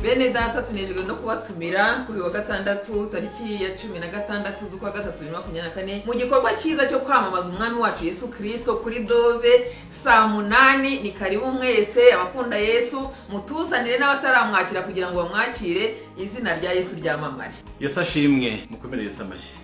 bene data tunejejwe no kubatumira kuri uyu wa gatandatu tariki ya cumi na gatandatu z'ukwa gatatu bibiri na makumyabiri na kane mu gikorwa cyiza cyo kwamamaza umwami wacu yesu kirisito kuri dove saa munani ni karibu mwese abakunda yesu mutuzanire n'abataramwakira kugira ngo bamwakire izina rya yesu ryamamare yesu ashimwe mukomere yesu amashyi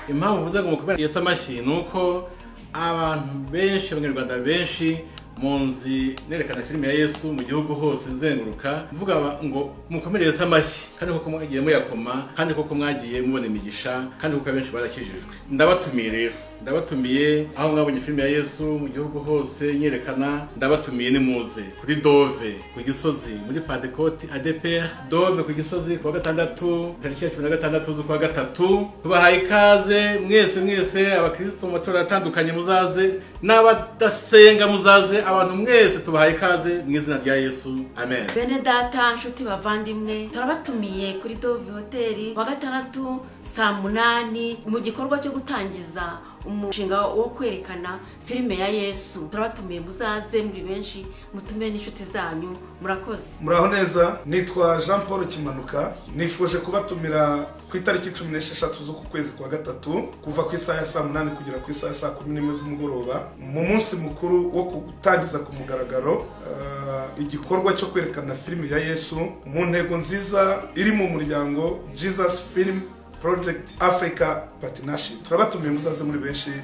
impamvu mvuze ngo mukomere yesu amashyi ni uko abantu benshi abanyarwanda benshi munzi nerekana filime ya yesu mu gihugu hose nzenguruka mvuga ba- ngo mukomere yesu amashyi kandi koko mwagiye muyakoma kandi koko mwagiye mubona imigisha kandi koko abenshi barakijijwe ndabatumiye rero ndabatumiye aho mwabonye filime ya yesu mu gihugu hose nyerekana ndabatumiye nimuze kuri dove ku gisozi muri pantekoti adepr dove ku gisozi ku wa gatandatu tariki ya cumi na gatandatu z'ukwa gatatu tubahaye ikaze mwese mwese abakirisitu mu matorero atandukanye muzaze n'abadasenga muzaze abantu mwese tubahaye ikaze mu izina rya yesu amen bene data nshuti bavandimwe turabatumiye kuri dove hoteli wa gatandatu saa munani mu gikorwa cyo gutangiza umushinga wo kwerekana filime ya yesu turabatumiye muzaze muri benshi mutume n'inshuti zanyu murakoze muraho neza nitwa jean paul kimanuka nifuje kubatumira ku itariki cumi n'esheshatu z'uku kwezi kwa gatatu kuva ku isaha ya saa munani kugera ku isaha ya saa kumi n'imwe z'umugoroba mu munsi mukuru wo gutangiza ku mugaragaro eh, igikorwa cyo kwerekana filimi ya yesu mu ntego nziza iri mu muryango jesus film project africa partnership turabatumiye muzaze muri benshi